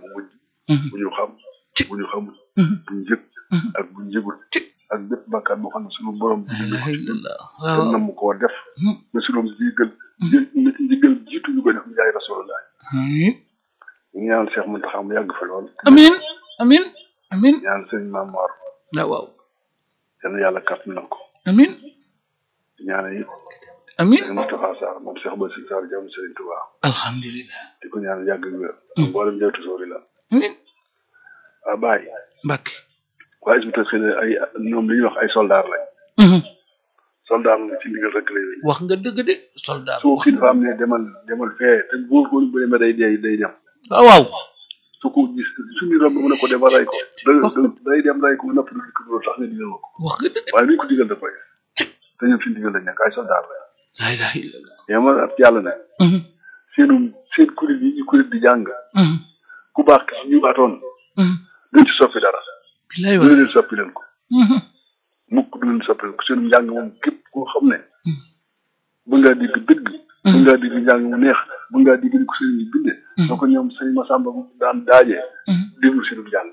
bu mujj Mhm. bu ñu xam Ci. bu ñu xamul Mhm. bu ñu yëg Mhm. ak bu ñu yëgul Ci. ak bépp bàkkaar boo xam ne suñu borom la ilaha illallah te waaw nam koo def Mhm. ba suñu jiigal ji jigal jiitu ñu ko def jaay rasulullah amin ñu ñaan Cheikh Mountakha mu yàgg fa lool amin amin amin ñaan sëñ Maam Mor waaw waaw yal na yàlla kàtt na ko amin ñaan yi amin sëñ Moustapha Sarr moom Cheikh Ba Sarr jàmm Sëriñ Touba alhamdulillah di ko ñaan yàgg ak wér mboolem jawtu soori la amin waa bàyyi Mbacke waaye su fekkee ne ay ñoom li ñuy wax ay soldaar lañ Mhm. soldaar moom ci ndigal rek lay wéy wax nga dëgg de soldat su kilifa am ne demal demal fee te góor góor bu demee day dee day dem waaw waaw su ko gis suñu romb mu ne ko demal ray ko da- da- day dem ray ko napp du ko loolu tax nga digal ma ko wax nga dëgg waaye luñ ko digal da koy def te ñoom ci ndigal lañ nekk ay soldaar lañ la ilaha illallah mais man ak yàlla ne Mhm. seenu seen kuréel yi ñu kuréel di jàng Mhm. ku baax ki si ñu baatoon Mhm. duñ ci soppi dara bilaay du wax leen soppi leen ko Mhm. mukk du leen soppi leen ko seen njàng moom képp koo xam ne Mhm. bu ngaa digg dëgg bu ngaa digg njàng mu neex bu ngaa digg ni ko sëriñ yi binde Mhm. soo ko ñoom sëñ Masamba bu daan daajee Mhm. déglu seenu njàng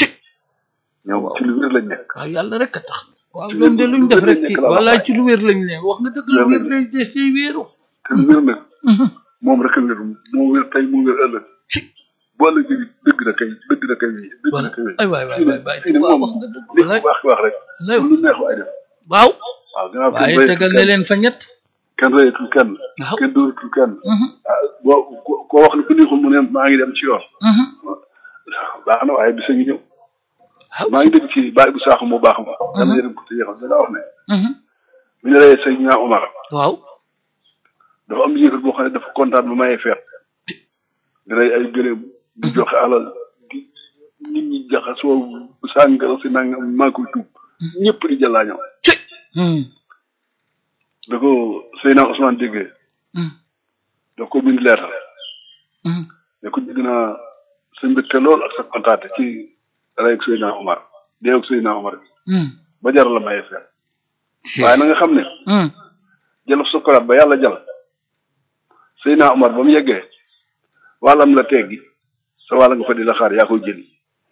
ñoom ci lu wér lañ nekk waaw yàlla rek a tax waaw Ci loolu de lu- luñ lu def wér rek lañ ci nekk la wala wax ci lu wér lañ ne wax nga dëgg lu Lu wér wér lañ des ci wéeru te lu wér nag Mhm. moom rek a wér moo wér tey moo wér ëllëg ci boo ëllëg dëgg la kay dëgg la kay dëgg wala la kay ay waay waay waay waay fii ne waaw moom wax nga dëgg li walaay ku baax wax rek lay lu neex waay def waaw waaw gannaaw kenn waaye reyatul tegal ne kenn leen fa ñett kenn reyatul kenn waaw kenn dóoratul kenn Mhm. ah boo ko- koo wax ne ku neexul mu ne maa ngi dem ci yoon Mhm. baax na waaye bisa ngi ñëw waaw maa ngi dégg ci bàyyi bu saaxu mu baax ma dama yërëm ko te yéexal dana wax ne Mhm. bu ñu reyee sëñ ñaa Omar waaw dafa am yéefar boo xam ne dafa kontaan ba mayee feet di rey ay gëléem di joxe alal di nit ñi jaxasoo sàngara si nangam maa koy tuub ñëpp di jàllaañoo ci Mhm. da ko Seydina Ousmane déggee Mhm. da ko bind leetar Mhm. ne ko dégg naa sa mbégte lool ak sa kontaate ci rey ak Seydina Omar dee ak Seydina Omar bi Mhm. ba jar la mayee feet waaye na nga xam ne Mhm. jëlaf sukuraat ba yàlla jal Seydina Omar ba mu yeggee wàllam la teggi sa wàll nga fa di la xaar yaa koy jëli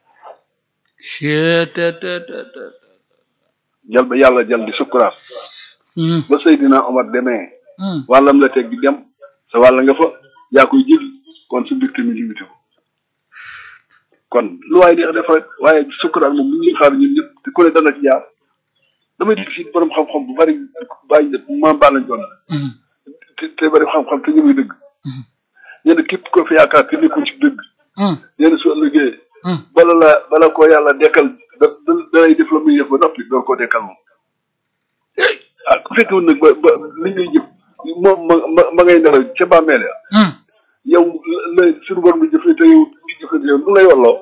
Chee te te te te jal ba yàlla jal di sukuraat Mhm. ba Seydina Omar demee Mhm. wàllam la teggi dem sa wàll nga fa yaa koy jëli kon su mbir tamit limité ko kon lu waaye di def rek waaye sukuraat moom mu ngi xaar ñun ñëpp te ku ne dana ci jaar damay dégg fii borom xam-xam bu bari bàyyi maam baa lañ doon Mhm. te te bari xam-xam te ñu ngi dëgg Mhm. ñenn képp ko fi yaakaar te nekkul ci dëgg Mhm. ñenn su ëllëgee Mhm. bala la bala ko yàlla dekkal da da dalay def la muy def ba noppi door koo dekkal moom Ey. ah ku fekkewul nag ba ba li ngay jëf moom ma ma ma ngay nelaw ca bàmmeel ya Mhm. yow la la suñu borom bi jëfee te yow di jëfee yow nu lay walloo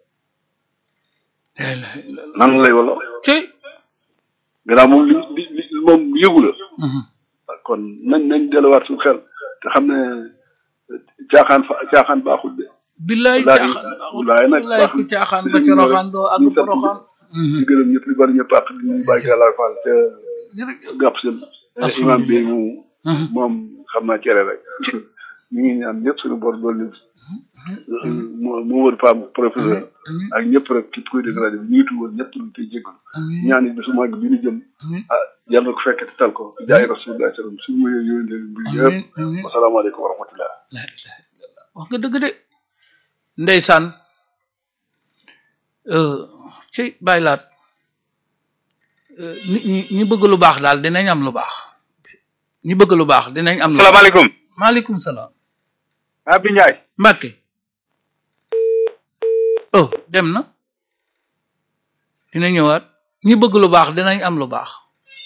La ilaha illallah. nan lay walloo ci gannaaw moom li li li moom yëgu la Mhm. kon nañ nañ delluwaat suñu xel te xam ne caaxaan fa caaxaan baaxul de billaay Wallaahi- caaxaan baaxul wallaahi nag billaay baax ku na. caaxaan Di ba leen ca ñëw rek. roxaan doo Ñu àgg ba sant roxaan di gërëm ñëpp di bari ñëpp àq di ñu bàyyi Yàlla Fall te jërëjëf gàpp seen Alhamdulillah. imam bi mu Mhm. moom xam naa cere rek ñu ngi ñaan ñëpp suñu bor doolu moo moo wër femme professeur amiin ak ñëpp rek képp koy dégg rajo bi ñuy tuwoon ñëpp lu tey jégalu amiin ñaan yi bisu màgg bi ñu jëm amiin ah yàlla na ko fekk te tal ko jaay rasulullah sallam suñu ma yooyu leen bi yëpp amiin amiin wasalaamaaleykum wa rahmatullah la ilaha illallah wax nga dëgg de ndeysaan euh, ci bàyyi laat euh, nit ñi ñi bëgg lu baax daal dinañ am lu baax ñi bëgg lu baax dinañ am lu baax salaamaaleykum maaleykum salaam Abdou Ndiaye Mbàkke oh dem na dina ñëwaat ñi bëgg lu baax dinañ am lu baax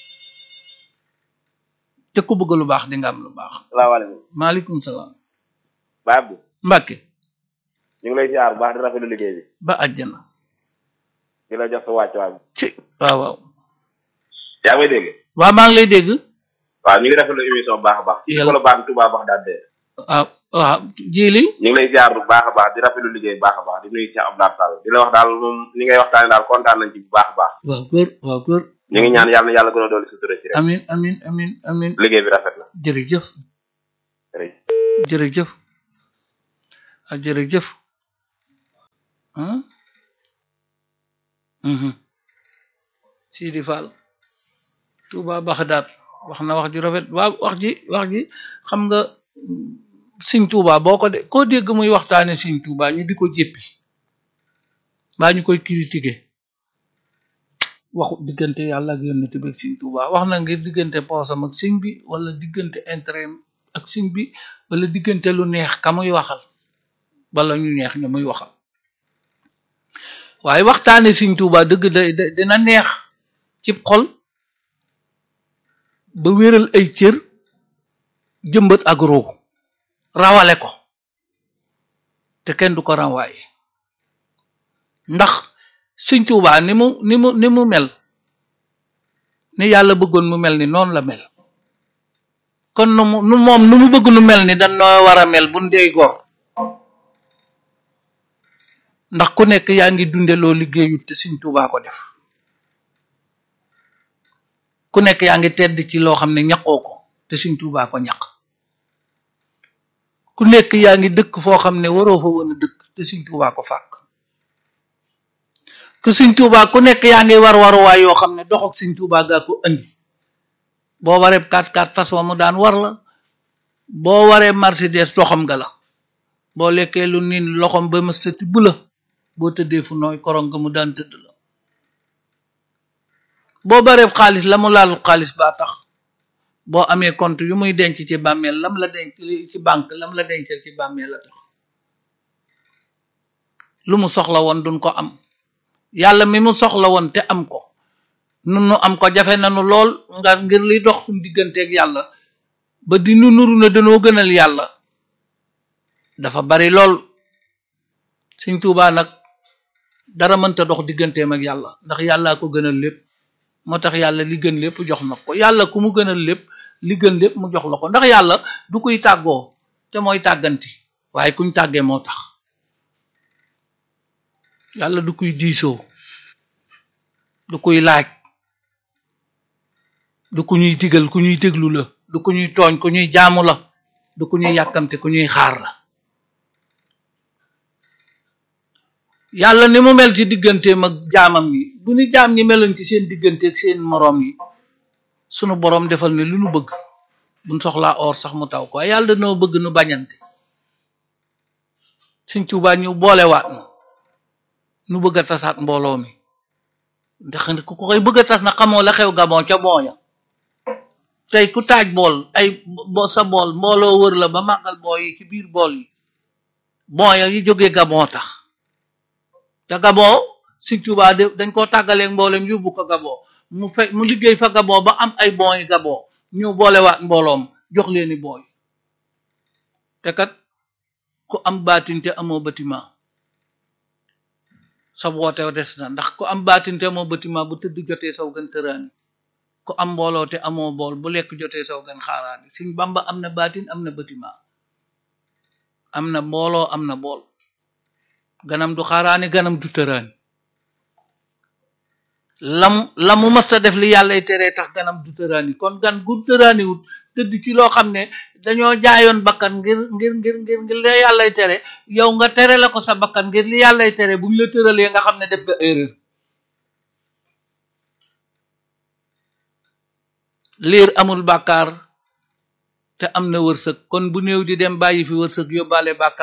te ku bëgg lu baax di nga am lu baax salaamaaleykum maaleykum salaam Baye Abdou Mbàkke ñu ngi lay ziar bu baax di rafetlu liggéey bi ba àjjana di la jox sa wàccuwaay bi ci waaw waaw yaa ngi may dégg waaw maa ngi lay dégg waaw ñu ngi rafetlu émission bu baax a baax ci Yàlla- ko baax Touba wax daal de waaw waaw jili ñu ngi lay ziar bu baax a baax di rafetlu liggéey bu baax a baax di nuyu Cheikh Abdoulaye Sall di la wax daal moom ni ngay waxtaane daal kontaan nañ ci bu baax a baax waaw góor waaw góor ñu ngi ñaan yàlla na yàlla gën a dooli sutura ci rek amin amin amin amin liggéey bi rafet na jërëjëf jërëjëf jërëjëf ah jërëjëf ah mhm Sidi Fall Touba Baxdaad wax na wax ju rafet waaw wax ji wax ji xam nga Sëñ Touba boo ko de koo dégg muy waxtaane Sëñ Touba ñu di ko jéppi mbaa ñu koy critiquer waxu diggante yàlla ak yonent bi ak Sëñ Touba wax na ngir diggante poosam ak sëñ bi wala diggante intérêt ak sëñ bi wala diggante lu neex ka muy waxal wala ñu neex ñu muy waxal waaye waxtaane Sëñ Touba dëgg da dina neex ci xol ba wéral ay cër jëmbat ak ruu rawale ko te kenn du ko rawaaye ndax Sëñ Tuubaa ni mu ni mu ni mu mel ni yàlla bëggoon mu mel ni noonu la mel kon nu mu nu moom nu mu bëgg nu mel ni dañ noo war a mel bu ndey gor ndax ku nekk yaa ngi dunde loo liggéeyut te Sëñ Tuubaa ko def ku nekk yaa ngi tedd ci loo xam ne ñaqoo ko te Sëñ Tuubaa ko ñaq ku nekk yaa ngi dëkk foo xam ne waroo fa woon a dëkk te Sëñ Tuubaa ko fàkk ku Sëñ Tuubaa ku nekk yaa ngi war waruwaay yoo xam ne dox ak Sëñ Tuubaa gaa ko andi boo waree 4x4 fas wa mu daan war la boo waree Mercedes doxam nga la boo lekkee lu niin loxom ba mëstati bu la boo tëddee fu nooy korong nga mu daan tëdd la boo bareeb xaalis la mu laalul xaalis baa tax boo amee compte yu muy denc ci bàmmeel lam la denc ci banque lam la dencal ci bàmmeel la tax lu mu soxla woon duñ ko am yàlla mi mu soxla woon te am ko nun nu am ko jafe nanu lool nga ngir li dox suñ digganteeg yàlla ba di nu nuru na danoo gënal yàlla dafa bari lool Sëñ Tuubaa nag dara mënta dox digganteem ak yàlla ndax yàllaa ko gënal lépp moo tax yàlla li gën lépp jox na ko yàlla ku mu gënal lépp li gën lépp mu jox la ko ndax yàlla du kuy tàggoo te mooy tàgganti waaye kuñ tàggee moo tax yàlla du kuy diisoo du kuy laaj du ku ñuy digal ku ñuy déglu la du ku ñuy tooñ ku ñuy jaamu la du ku ñuy yàkkamte ku ñuy xaar la yàlla ni mu mel ci digganteem ak jaamam yi bu ni jaam ñi meloon ci seen diggante ak seen moroom yi sunu boroom defal ne lu nu bëgg buñ soxlaa or sax mu taw ko waaye yàlla danoo bëgg nu bañante Sëñ Tuubaa ñu boolewaat nu nu bëgg a tasaat mbooloo mi ndax ku koy bëgg a tas na xamoo la xew Gabon ca booya tey ku taaj bool ay sa bool mbooloo wër la ba màggal booy yi ci biir bool yi booya yi jógee Gabon tax te Gabon Sëñ Tuubaa de dañ koo tàggaleeg mboolem yóbbu ko Gabon mu fe mu liggéey fa Gabon ba am ay bon yi Gabon ñëw boolewaat mbooloom jox leeni booy te kat ku am baatin te amoo bâtiment sa woote des na ndax ku am baatin te amoo bâtiment bu tëdd jotee saw gën tëraani ku am mbooloo te amoo bool bu lekk jotee saw gën xaaraani Sëñ Bamba am na baatin am na bâtiment am na mbooloo am na bool ganam du xaaraani ganam du tëraani lam la mu mësta def li yàllay teree tax ganam du tëraani kon gan gu tëraaniwut tëdd ci loo xam ne dañoo jaayoon bakkan ngir ngir ngir ngir ngir li yàllay tere yow nga tere la ko sa bakkan ngir li yàllay tere bu ñu la tëralee nga xam ne def nga erreur liir amul bàkkaar te am na wërsëg kon bu néew di dem bàyyi fi wërsëg yóbbaale bàkkaar